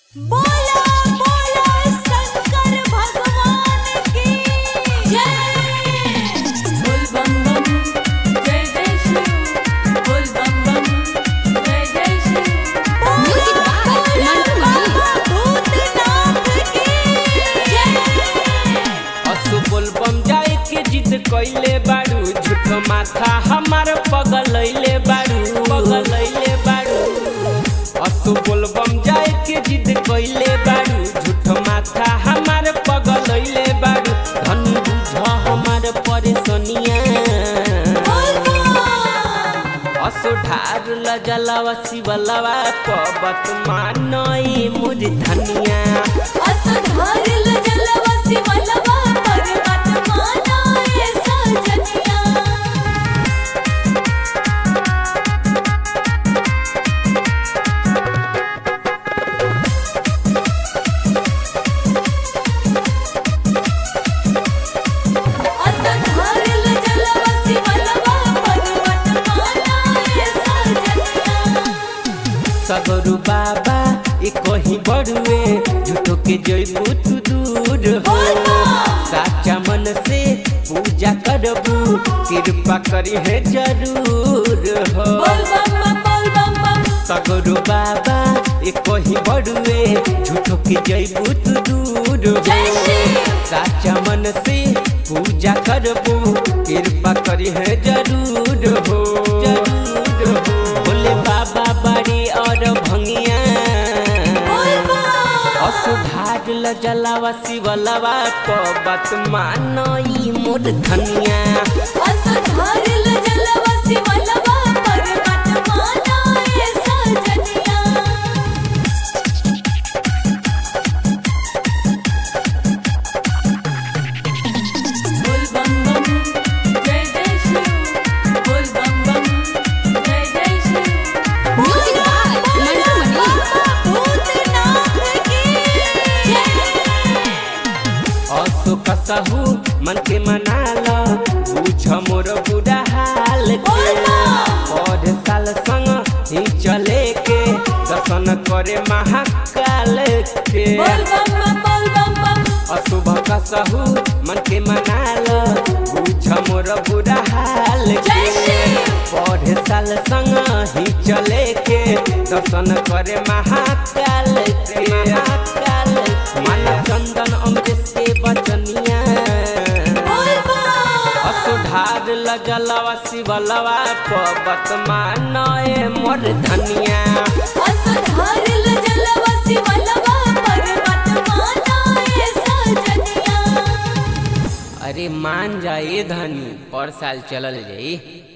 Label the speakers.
Speaker 1: बोला बोला शंकर भगवान की जय बोल बम बम जय जय शिव बोल बम बम जय जय Shiv
Speaker 2: Music by Mantu
Speaker 1: Bhootnath की जय
Speaker 3: असु बोलबम जाए के जिद कइले बाड़ू झूठो माथा हमार पगलैले बाड़ू पगलैले बाड़ू असु बोलबम जाए के जिद कइले बाड़ू झूठो माथा हमार पगलैले बाड़ू धन बुझ हमार परेशानिया
Speaker 1: बोल बम
Speaker 3: असो ढार लजलवा शिवलवा पबत मानई मुझ धनिया
Speaker 1: असधारिल जलवसी वल्लभा पर्वत मानाए सजनिया असधारिल जलवसी वल्लभा पर्वत मानाए सजनिया
Speaker 3: सगरु बाबा ए कहीं बड़ुए झूठो के जइबू तू दूर हो साचा मन से पूजा करबू कृपा करी है जरूर हो
Speaker 1: बोल बम बम बोल बम बम
Speaker 3: सगरु बाबा ए कहीं बड़ुए झूठो के जइबू तू दूर
Speaker 1: जय
Speaker 3: हो
Speaker 1: श्री
Speaker 3: साचा मन से पूजा करबू कृपा करी है जरूर हो जरूर हो बोले बाबा बड़ी और भंगिया
Speaker 1: बोल बम
Speaker 3: असुधार लजलावा शिवलवा को बात मानई मोर धनिया
Speaker 1: असधारिल जलवसी वल्लभा पर्वत मानाए सजनिया बोल बम बम जय जय शिव बोल बम बम जय जय Shiv
Speaker 2: Music by Mantu Mani.
Speaker 1: Bhootnath की जय
Speaker 3: असो कसहु मन के मनाल बुझ मोर बुरा हाल के और साल संग ही चले के दर्शन करे महाकाल के
Speaker 1: बोल बम बम बोल बम बम
Speaker 3: अशुभ कसहु मन के मनाल बुझ मोर बुरा हाल
Speaker 1: जय
Speaker 3: के
Speaker 1: श्री
Speaker 3: पढ़े साल संग ही चले के दर्शन करे महाकाल के महाकाल मन चंदन अमृत के बचनिया
Speaker 1: बोल बम
Speaker 3: असुधार लजलवा शिवलवा पबत मानए मोर धनिया
Speaker 1: असधारिल जलवसी वल्लभा पर्वत मानाए सजनिया
Speaker 3: अरे मान जाए धनी और साल चलल जाई